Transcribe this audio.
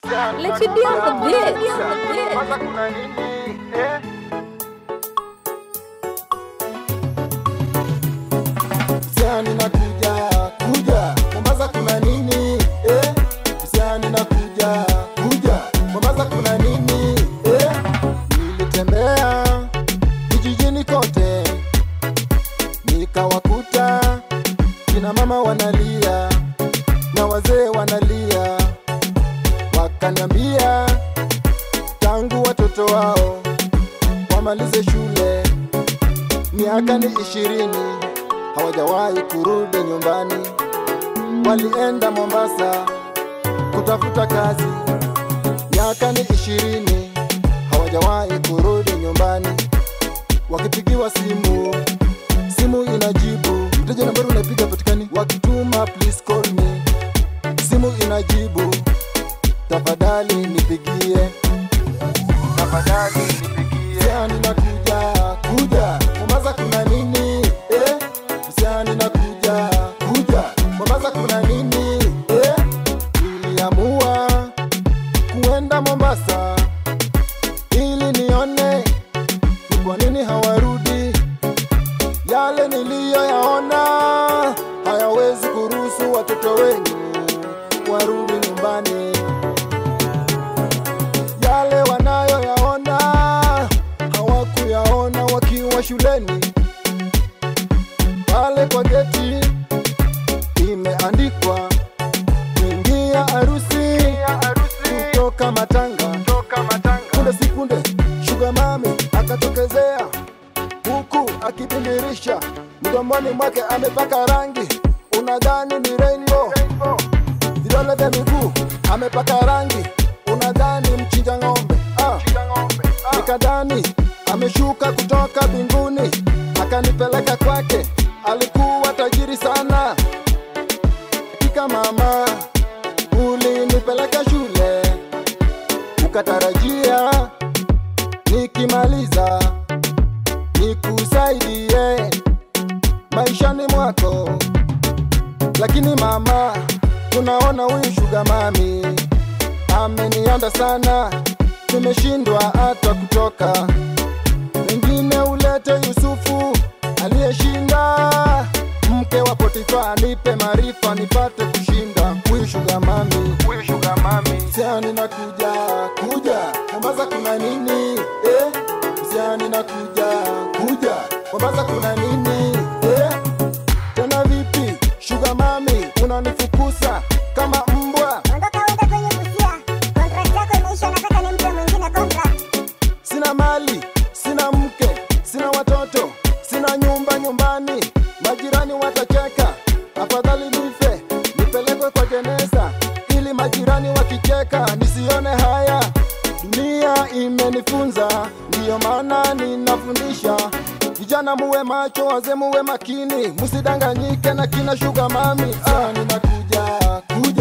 Let you deal with this. Kwanza kuna nini eh? Msiani na kuja kuja Mombasa kuna nini eh? Msiani na kuja kuja Mombasa kuna nini eh? Nilitembea vijijini kote nikawakuta kina mama wanalia na wazee wanalia, wakaniambia tangu watoto wao wamalize shule miaka ni ishirini hawajawahi kurudi nyumbani. Walienda Mombasa kutafuta kazi, miaka ni ishirini hawajawahi kurudi nyumbani. Wakipigiwa simu, simu inajibu, mteja nambari unapiga patikani, wakituma please call me, simu inajibu, tafadhali nipigie, tafadhali nipigie. Msiani nakuja kuja, Mombasa kuna nini eh? Msiani nakuja kuja, Mombasa kuna nini eh? Niliamua kuenda Mombasa ili nione ni kwa nini hawarudi. Yale niliyoyaona hayawezi kuruhusu watoto wenyu warudi nyumbani. Yale wanayoyaona hawakuyaona wakiwa shuleni. Pale kwa geti imeandikwa kuingia harusi kutoka Matanga. Punde si punde Sugar Mami akatokezea huku akibindirisha mdomoni mwake amepaka rangi, unadhani ni rainbow. Vidole vya miguu amepaka rangi, unadhani mchinja ng'ombe. Ah, nikadhani ameshuka kutoka mbinguni akanipeleka kwake, alikuwa tajiri sana. Hakika mama, ulinipeleka shule ukatarajia nikimaliza nikusaidie maishani mwako, lakini mama, tunaona huyu shuga mami amenianda sana, tumeshindwa hata kutoka. Wengine ulete Yusufu aliyeshinda mke wa Potifa, nipe maarifa nipate kushinda huyu shuga mami, huyu shuga mami. Siani na kuja kuja, Mombasa kuna nini eh? Siani na kuja kuja, Mombasa kuna nini eh? Tena vipi shuga mami, unanifukusa kama mbwa? Ondoka uende kwenye Busia. Contract yako imeisha, nataka nimpe mwingine contract. Sina mali, sina mke, sina watoto, sina nyumba nyumbani, majirani watacheka. Afadhali nife nipelekwe kwa jeneza, ili majirani wakicheka nisione haya. Dunia imenifunza, ndiyo maana ninafundisha vijana, muwe macho, wazee muwe makini, musidanganyike na kina shuga mami. Ah, ninakuja kuja